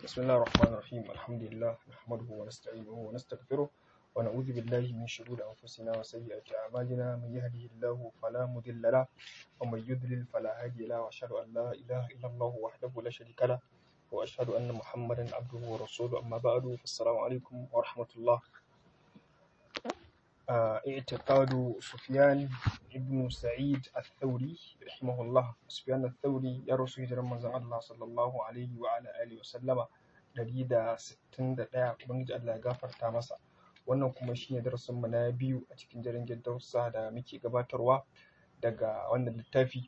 بسم الله الرحمن الرحيم الحمد لله نحمده ونستعينه ونستغفره ونعوذ بالله من شرور أنفسنا وسيئات أعمالنا من يهده الله فلا مضل له ومن يضلل فلا هادي له وأشهد أن لا إله إلا الله وحده لا شريك له وأشهد أن محمدا عبده ورسوله أما بعد فالسلام عليكم ورحمة الله آه، اعتقاد سفيان ابن سعيد الثوري رحمه الله سفيان الثوري يا رسول الله الله صلى الله عليه وعلى آله وسلم ɗari da sittin da ɗaya ubangiji Allah ya gafarta masa wannan kuma shine darasin mu na biyu a cikin jirgin darussa da muke gabatarwa daga wannan littafi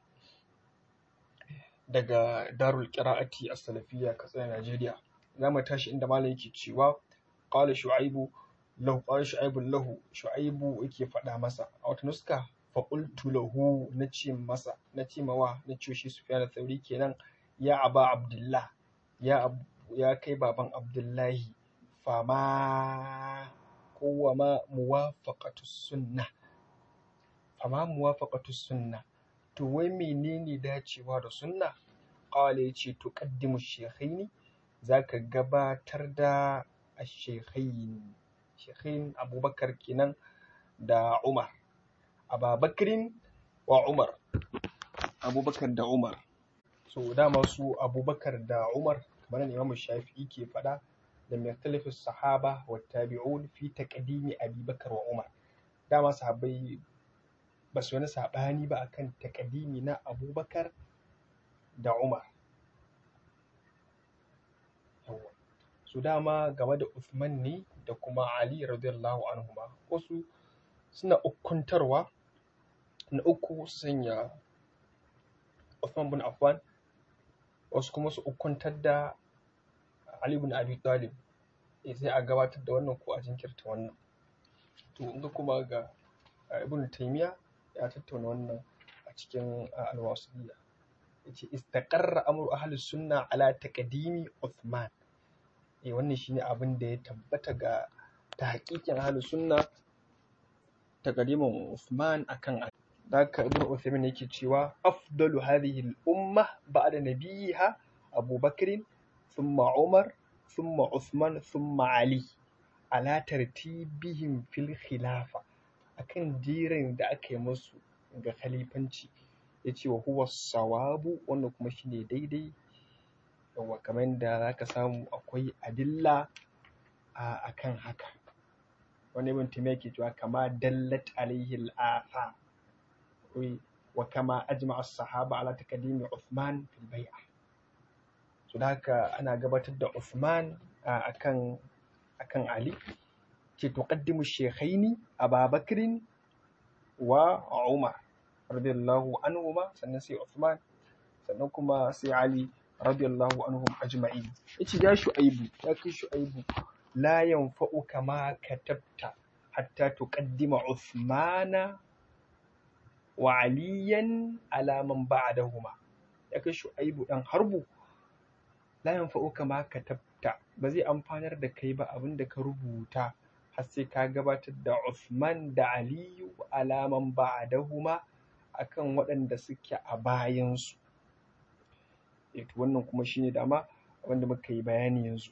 daga darul qira'ati as-salafiyya katsina Najeriya za mu tashi inda malam yake cewa qala shu'aibu lahu qala shu'aibu lahu shu'aibu yake faɗa masa a wata nuska fa qultu lahu nace masa nace mawa nace shi Sufyan al-Thawri kenan ya aba Abdullah ya abu ya kai baban Abdullahi fama kowa ma muwafaqatu sunna fama muwafaqatu sunna to wai menene dacewa da sunna qala yace tuqaddimu shaykhaini zaka gabatar da ash-shaykhain shaykhain Abubakar kenan da Umar Ababakrin wa Umar Abubakar da Umar so dama su Abubakar da Umar kamar da Imam Shafi'i ke faɗa da yakhtalifu sahaba wa tabi'un fi taqdimi Abi Bakar wa Umar dama sahabbai ba su wani saɓani ba akan taqdimi na Abubakar da Umar yawa su dama game da Uthman ne da kuma Ali radiyallahu anhuma wasu suna ukuntarwa na uku su sanya Uthman bin Affan wasu kuma su ukuntar da Ali bin Abi Talib eh sai a gabatar da wannan ko a jinkirta wannan to in ga kuma ga Ibn Taymiyyah ya tattauna wannan a cikin al-Wasiyya yace istaqarra amru ahli sunna ala taqdimi Uthman eh wannan shine abin da ya tabbata ga ta haƙiƙin ahli sunna taqdimin Uthman akan Ali haka Ibn Uthaymeen yake cewa afdalu hadhihi al-umma ba'da nabiyha Abu Bakr thumma Umar thumma Uthman thumma Ali ala tartibihim fil khilafa akan jiran da aka yi musu ga khalifanci yace wa huwa sawabu wannan kuma shine daidai yawa kamar da zaka samu akwai adilla a akan haka wani ibn Taymiyyah yake cewa kama dallat alaihi al-athar وكما أجمع الصحابة على تقديم عثمان في البيعة so da haka ana gabatar da Uthman akan akan Ali ce tuqaddimu shaykhaini Aba Bakrin wa Umar radiyallahu anhuma sannan sai Uthman sannan kuma sai Ali radiyallahu anhum ajma'in yace ya Shu'aibu ya kai Shu'aibu la yanfa'uka ma katabta hatta tuqaddima Uthmana wa aliyan alaman ba'dahuma ya kai shu'aibu dan harbu la yanfa'uka ma katabta ba zai amfanar da kai ba abin da ka rubuta har sai ka gabatar da Uthman da Aliyu alaman ba'dahuma akan waɗanda suke a bayan su eh to wannan kuma shine dama wanda muka yi bayani yanzu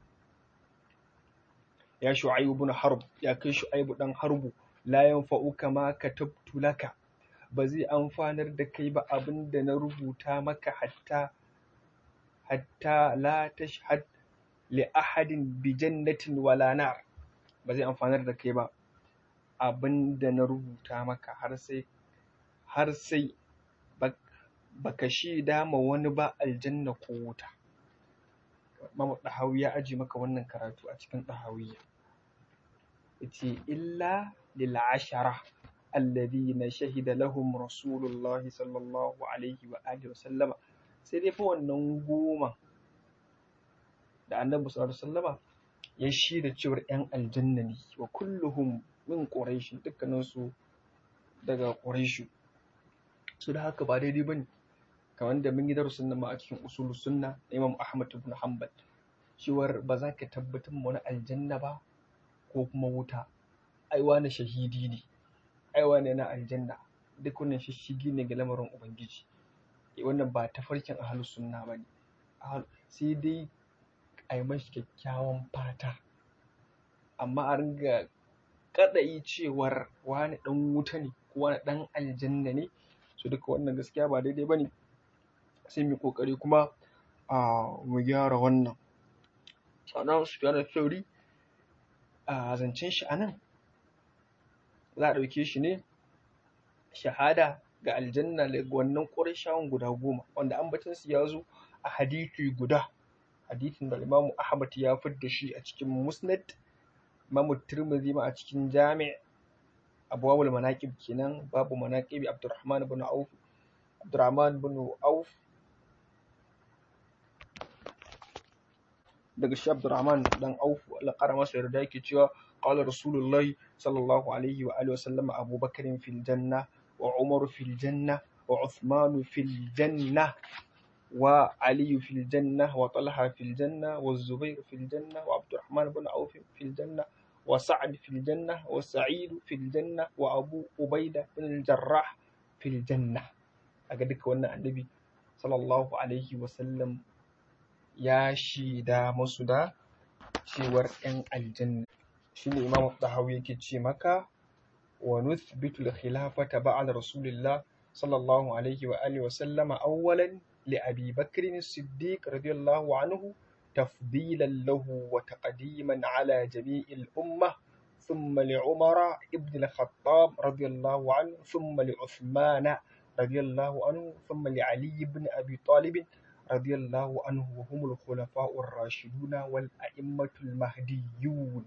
ya shu'aibu ibn harb ya kai shu'aibu dan harbu la yanfa'uka ma katabtu laka ba zai amfanar da kai ba abin da na rubuta maka hatta hatta la tashhad li ahadin bi jannatin wala nar ba zai amfanar da kai ba abin da na rubuta maka har sai har sai baka shaida ma wani ba aljanna ko wuta Imam Dahawi ya aje maka wannan karatu a cikin Dahawiyya yace illa lil ashara alladhina shahida lahum rasulullahi sallallahu alaihi wa alihi wa sallama sai dai fa wannan goma da annabi sallallahu alaihi wasallama ya shaida cewar yan aljanna ne wa kulluhum min quraish dukkanin su daga quraish su da haka ba daidai bane kamar da mun yi darasin nan ma a cikin usulul sunna na Imam Ahmad ibn Hanbal cewar ba za ka tabbatar ma wani aljanna ba ko kuma wuta ai wani shahidi ne ai wane na aljanna duk wannan shishigi ne ga lamarin ubangiji wannan ba tafarkin ahlus sunna bane sai dai a yi mashi kyakkyawan fata amma a ringa kaɗai cewar wani ɗan wuta ne ko wani ɗan aljanna ne su duka wannan gaskiya ba daidai ba ne sai mu ƙoƙari kuma a mu gyara wannan sannan Sufyan Thauri a zancen shi anan za a ɗauke shi ne shahada ga aljanna daga wannan ƙurashawan guda goma wanda ambatonsu ya zo a hadithi guda hadithin da Imam Ahmad ya fidda shi a cikin Musnad Imam Tirmidhi ma a cikin Jami' Abwabul Manaqib kenan babu Manaqibi Abdurrahman ibn Auf Abdurrahman ibn Auf daga shi Abdurrahman dan Auf Allah ƙara masa yarda yake cewa qala Rasulullah sallallahu alaihi wa alihi wa sallam Abu Bakr fil janna wa Umar fil janna wa Uthman fil janna وعلي في الجنة وطلحة في الجنة والزبير في الجنة وعبد الرحمن بن عوف في الجنة وسعد في الجنة وسعيد في الجنة وأبو عبيدة بن الجراح في الجنة أقدك وانا النبي صلى الله عليه وسلم يا شيدا مسودا شور إن الجنة شنو إمام الطحاوي كي مكة ونثبت الخلافة بعد رسول الله صلى الله عليه وآله وسلم أولا لأبي بكر الصديق رضي الله عنه تفضيلا له وتقديما على جميع الأمة ثم لعمر ابن الخطاب رضي الله عنه ثم لعثمان رضي الله عنه ثم لعلي بن أبي طالب رضي الله عنه وهم الخلفاء الراشدون والأئمة المهديون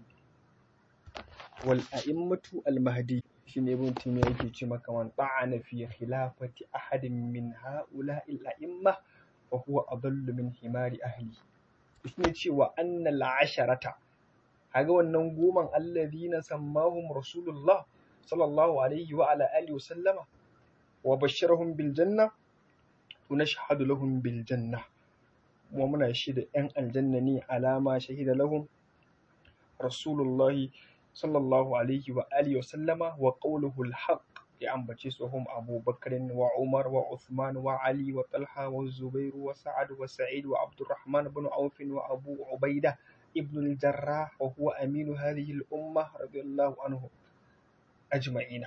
والأئمة المهدي شين ابن تيمية يجي مكة من طعن في خلافة أحد من هؤلاء الأئمة فهو أضل من حمار أهله shine cewa annal asharata haga wannan goman alladhina sammahum rasulullah sallallahu alaihi wa ala alihi wasallama wa basharahum bil janna wa nashhadu lahum bil janna kuma muna shaida yan aljanna ne alama shahida lahum rasulullah sallallahu alaihi wa alihi wasallama wa qawluhu al haqq ya ambace su hum Abu Bakr wa Umar wa Uthman wa Ali wa Talha wa Zubair wa Sa'ad wa Sa'id wa Abdurrahman ibn Auf wa Abu Ubaida ibn al-Jarrah wa huwa amin hadhihi al-ummah radiyallahu anhu ajma'ina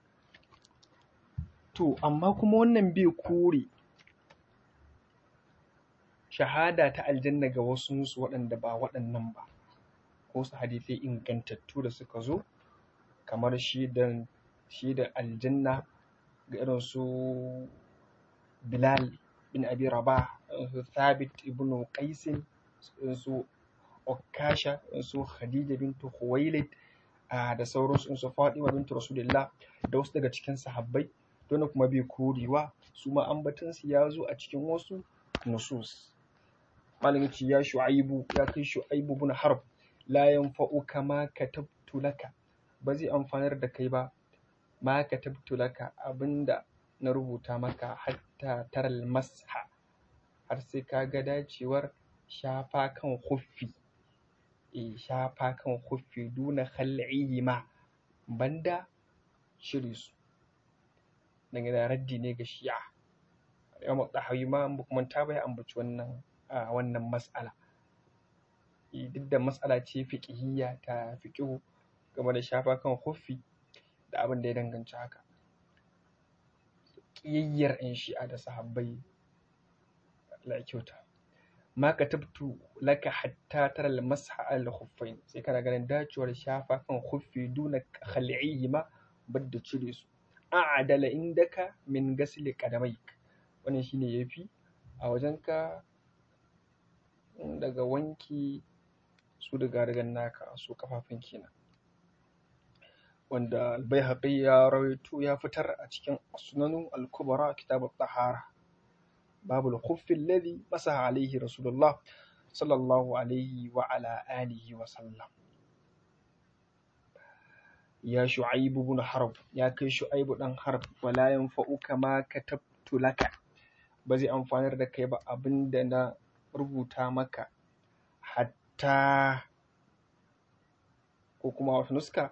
to amma kuma wannan bai kore shahada ta aljanna ga wasu waɗanda ba waɗannan ba ko su hadisai ingantattu da suka zo kamar shi da shi da aljanna ga irin su Bilal bin Abi Rabah su Thabit ibn Qais su Okasha su Khadija bintu Khuwailid da sauransu su Fatima bintu Rasulullah da wasu daga cikin sahabbai don kuma bai korewa su ma ambaton su ya zo a cikin wasu nusus malamin ce ya shu'aibu ya kai shu'aibu bin harb la yanfa'uka ma katabtu laka ba zai amfanar da kai ba ma katabtu laka abinda na rubuta maka hatta taral masha har sai ka ga dacewar shafa kan huffi e shafa kan huffi duna khal'ihi ma banda shiri su dan da raddi ne ga shi'a Imam Tahawi ma kuma ta bai ambaci wannan wannan mas'ala duk da mas'ala ce fiqhiyya ta fiqhu game da shafa kan huffi da abin da ya danganci haka ƙiyayyar 'yan shi'a da sahabbai la kyauta ma katabtu laka hatta tara al-masha al khuffain sai kana ganin dacewar shafa kan khuffi duna khal'ihi ma badda cire su a'adala indaka min gasli qadamaik wannan shine yafi a wajenka daga wanki su daga rigan naka su kafafun kenan wanda albayhaqi ya rawaito ya fitar a cikin sunanu al-kubra kitab at-tahara babu al-khuff alladhi masaha alayhi rasulullah sallallahu alayhi wa ala alihi wa sallam ya shu'aib ibn harb ya kai shu'aib dan harb wala yanfa'uka ma katabtu laka ba zai amfanar da kai ba abinda na rubuta maka hatta ko kuma wata nuska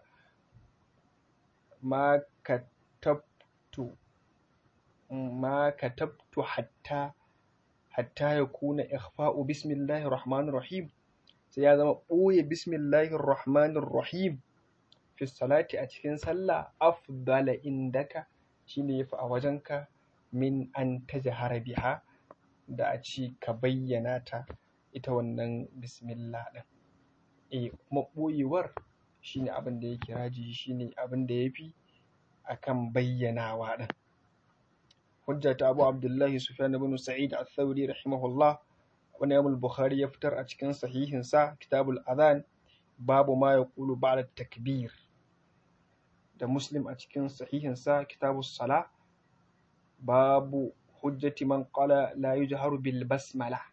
ma katabtu ma katabtu hatta hatta yakuna ikhfa'u bismillahir rahmanir rahim sai ya zama ɓoye bismillahir rahmanir rahim fi salati a cikin sallah afdala indaka shine yafi a wajenka min an tajhara biha da a ci ka bayyana ta ita wannan bismillah din eh kuma ɓoyewar shine abin da yake rajihi shine abin da yafi akan bayyanawa din hujja ta Abu Abdullahi Sufyan ibn Sa'id al-Thawri rahimahullah wani Imam Bukhari ya fitar a cikin sahihinsa Kitabul Adhan babu ma yaqulu ba'da takbir da Muslim a cikin sahihinsa Kitabus Sala babu hujjati man qala la yujharu bil basmala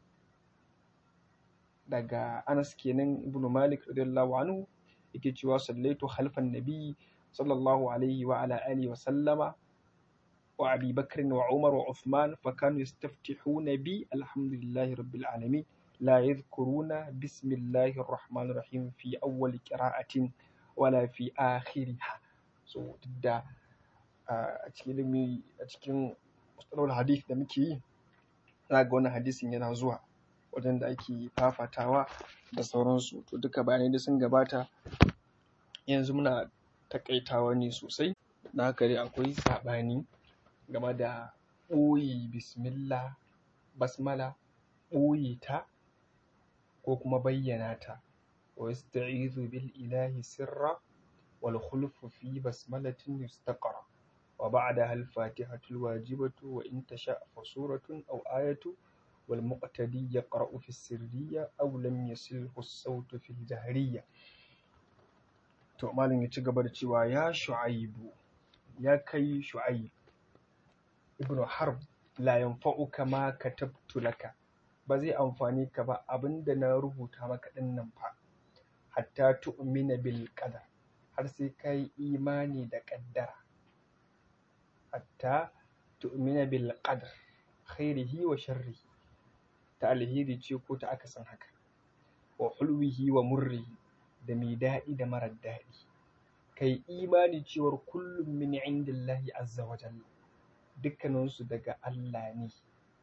daga Anas kenan Ibn Malik radiyallahu anhu yake cewa sallaitu khalfan nabi sallallahu alaihi wa ala alihi wa sallama wa Abi Bakr wa Umar wa Uthman fa kanu yastaftihuna bi alhamdulillahi rabbil alamin la yadhkuruna bismillahir rahmanir rahim fi awwal qira'atin wala fi akhiriha so da a cikin ilimi a cikin mustalahul hadith da muke yi za ga wannan hadisin yana zuwa wajen da ake fafatawa da sauransu to duka bayanai da sun gabata yanzu muna takaitawa ne sosai da haka dai akwai saɓani game da ɓoye bismillah basmala ɓoye ta ko kuma bayyana ta wa yasta'izu bil ilahi sirra wal khulfu fi basmalatin yustaqra wa ba'daha al fatihatu al wajibatu wa in tasha fa suratun aw ayatu wal muqtadi yaqra'u fi sirriyya aw lam yasilhu as-sawtu fi al-jahriyya to malam ya ci gaba da cewa ya shu'aibu ya kai shu'aib ibnu harb la yanfa'uka ma katabtu laka ba zai amfani ka ba abinda na rubuta maka din nan fa hatta tu'mina bil qadar har sai kai imani da qaddara hatta tu'mina bil qadar khairihi wa sharrihi ta alheri ce ko ta akasin haka wa hulwihi wa murrihi da mai daɗi da marar daɗi kai imani cewar kullum min indillahi azza wa jalla dukkaninsu daga Allah ne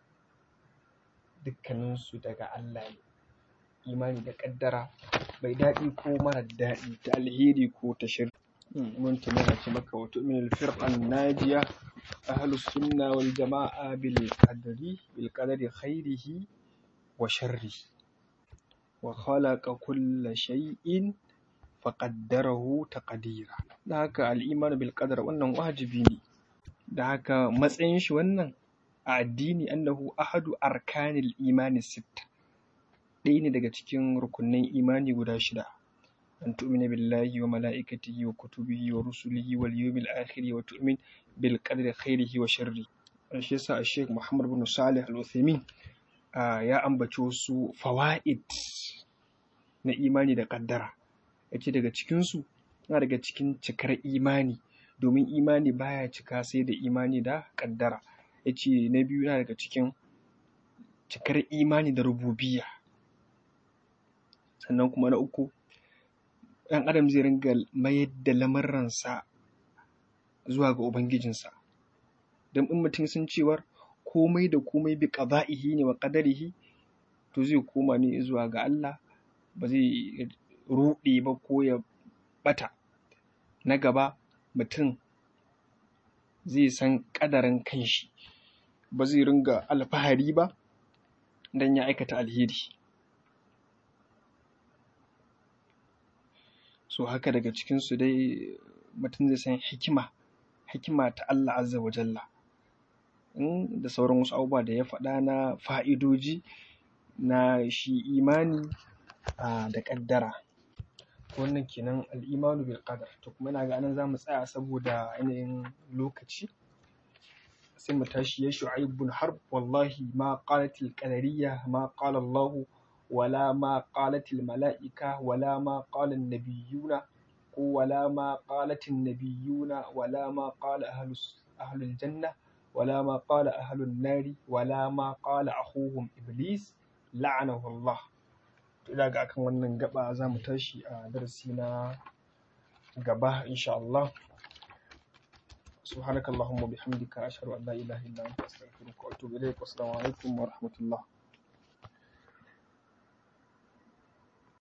dukkaninsu daga Allah ne imani da ƙaddara bai daɗi ko marar daɗi ta alheri ko ta shir mun tana ce maka wato min alfirqan najiya ahlus sunna wal jama'a bil qadri bil qadri khairihi wa sharrihi wa khalaqa kulla shay'in faqaddarahu taqdira da haka al-iman bil qadar wannan wajibi ne da haka matsayin shi wannan a addini annahu ahadu arkanil imani sitta ɗaya ne daga cikin rukunin imani guda shida an tu'mina billahi wa mala'ikatihi wa kutubihi wa rusulihi wal yawmil akhir wa tu'min bil qadri khairihi wa sharri shi yasa Sheikh Muhammad bin Salih Al-Uthaymeen ya ambaci wasu fawaid na imani da kaddara yace daga cikin su yana daga cikin cikar imani domin imani baya cika sai da imani da kaddara yace na biyu yana daga cikin cikar imani da rububiyya sannan kuma na uku ɗan adam zai ringa mayar da lamarransa zuwa ga ubangijinsa don in mutum sun cewar komai da komai bi qada'ihi ne wa qadarihi to zai koma ne zuwa ga Allah ba zai ruɗe ba ko ya ɓata na gaba mutum zai san ƙadarin kanshi ba zai ringa alfahari ba don ya aikata alheri so haka daga cikinsu dai mutum zai san hikima hikima ta Allah azza wa jalla da sauran wasu abubuwa da ya faɗa na fa'idoji na shi imani da ƙaddara wannan kenan al'imanu bil qadar to kuma ina ga anan zamu tsaya saboda yanayin lokaci sai mu tashi ya shu'aib bin harb wallahi ma qalat al qadariyya ma qala Allah wala ma qalat al mala'ika wala ma qala an nabiyyuna wala ma qalat an nabiyyuna wala ma qala ahlus ahlul janna ولا ما قال أهل النار ولا ما قال أخوهم إبليس لعنه الله ina ga akan wannan gaba za mu tashi a darasi na gaba insha Allah subhanakallahumma bihamdika ashhadu an la ilaha illa anta astaghfiruka wa atubu ilayk wa assalamu alaikum wa rahmatullah